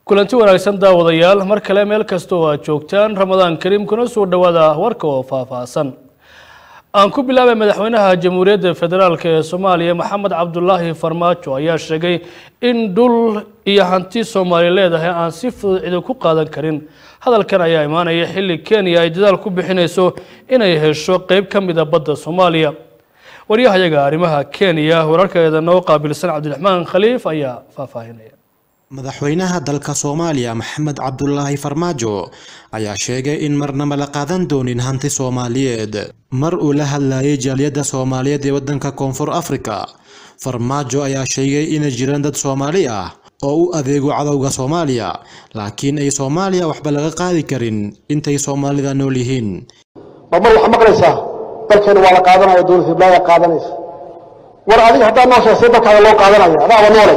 kulanti wanaagsan daawadayaal mar kale meel kasta oo aad joogtaan ramadaan kariim kuna soo dhowaada warka oo faahfaahsan aan ku bilaabay madaxweynaha jamhuuriyadda federaalk ee soomaaliya maxamed cabdulaahi farmaajo ayaa sheegay in dhul iyo hanti soomaali leedahay aan si fudud cidi ku qaadan karin hadalkan ayaa imaanaya xilli kenya ay dadaal ku bixinayso inay hesho qeyb ka mida badda soomaaliya waryahayaga arrimaha kenya wararkeeda noo qaabilsan cabdiraxmaan khaliif ayaa faahfaahinaya madaxweynaha dalka soomaaliya maxamed cabdulaahi farmaajo ayaa sheegay in marnaba la qaadan doonin hanti soomaaliyeed mar uu la hadlayay jaaliyadda soomaaliyeed ee waddanka koonfur afrika farmaajo ayaa sheegay inay jiraan dad soomaali ah oo u adeego cadowga soomaaliya laakiin ay soomaaliya waxba laga qaadi karin intay soomaalida nool yihiin marmar waxaa maqlaysaa dalkeena waa la qaadanaya dowlad hiblaayaa qaadanaysa war adiga haddaa noo sheegtay dalkaada loo qaadanaya adaaba noolay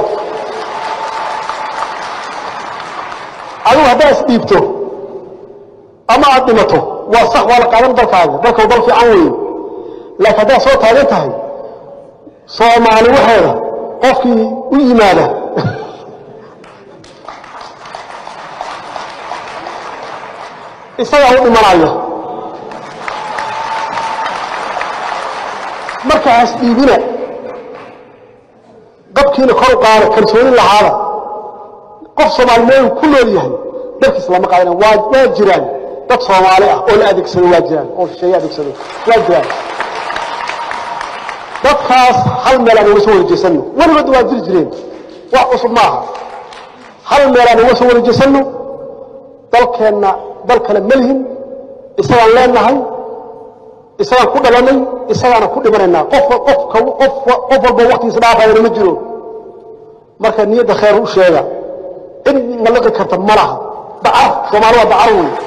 adigu haddaa isdhiibto ama aad dhimato waa sax waa la qaadan dalkaaga dalkau dal fiican weeye laakiin haddaad soo taagan tahay soomaali waxeeda qofkii u yimaada isagaa u dhimanaya marka has dhiibina qabkiina kor u qaada kalsooni lahaada qof soomaalimooyin ku nool yahay dalkiis lama qaadana waa waa jiraan dad soomaali ah oo la adeegsado waa jiraan oo shisheeye adeegsado waa jiraan dadkaas hal meel aan uga soo warejeesanno weligood waa jiri jireen wax cusub maaha hal meel aan uga soo warejeesanno dalkeenna dal kale ma lihin isagaan leenahay isagaan ku dhalanay isagaana ku dhimanaynaa qof qofka qof qof walba waqtigiisa dhaafayana ma jiro marka niyadda khayr u sheega cid maliqi karta ma laha dacar soomaali waa dacar wey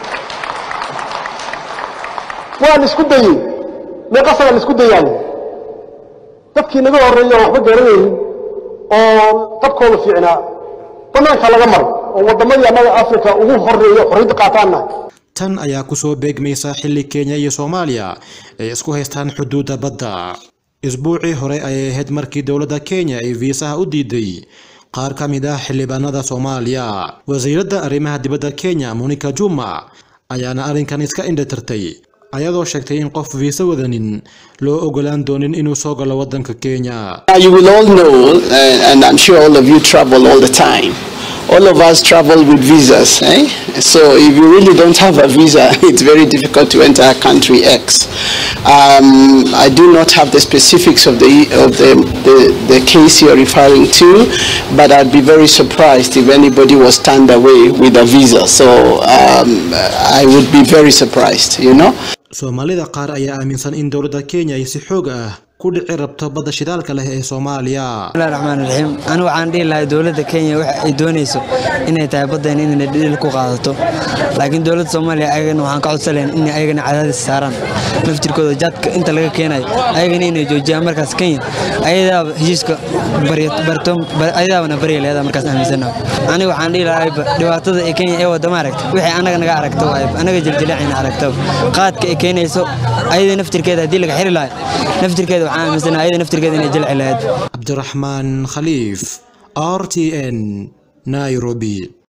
waa la isku dayey meeqasagaa la isku dayaayo dadkii naga horreeya oo waxba garanaynin oo qabkooda fiicnaa banaanka laga maray oo waddamadii annaga africa ugu horreeya xorriyadda qaataanna tan ayaa kusoo beegmaysa xilli kenya iyo soomaaliya ay isku haystaan xuduudda badda isbuucii hore ayay ahayd markii dowladda kenya ay viisaha u diiday qaar ka mid ah xildhibaanada soomaaliya wasiiradda arrimaha dibadda kenya monica juma ayaana arrinkan iska indhatirtay ayadoo sheegtay in qof viisa wadanin loo ogolaan doonin inuu soo galo waddanka kenya You will all know, uh, and I'm sure all of you travel all the time. All of us travel with visas. Eh? So if you really don't have a visa, it's very difficult to enter country X. Um, I do not have the specifics of the of the, the, the case you're referring to, but I'd be very surprised if anybody was turned away with a visa. So um, I would be very surprised, you know. soomaalida qaar ayaa aaminsan in dowladda kenya ay si xoog ah ku dhici rabto badda shidaalka leh ee soomaaliya bismillahi raxmaan raxiim anigu waxaan dhihi lahay dowladda kenya waxa ay doonayso inay tahay baddeen inay dhidhil ku qaadato laakiin dowladda soomaaliya ayagana waxaan ka codsalayn in ayagana cadaadis saaraan naftirkooda jaadka inta laga keenayo ayagana inay joojiyaan markaas kenya ayadaaba heshiiska ayadaabana barya leedaa markaas aaminsanaha aniga waxaan dhihi lahay dhibaatada ee kenya ee wadama aragta wixii annaga naga aragta waay annaga jiljileecina aragta qaadka ay keenayso ayada naftirkeeda haddii laga xiri lahay naftirkeeda waxaan aaminsanaha ayada naftirkeeda inay jilci lahayd cabdiraxmaan khaliif r t n nairobi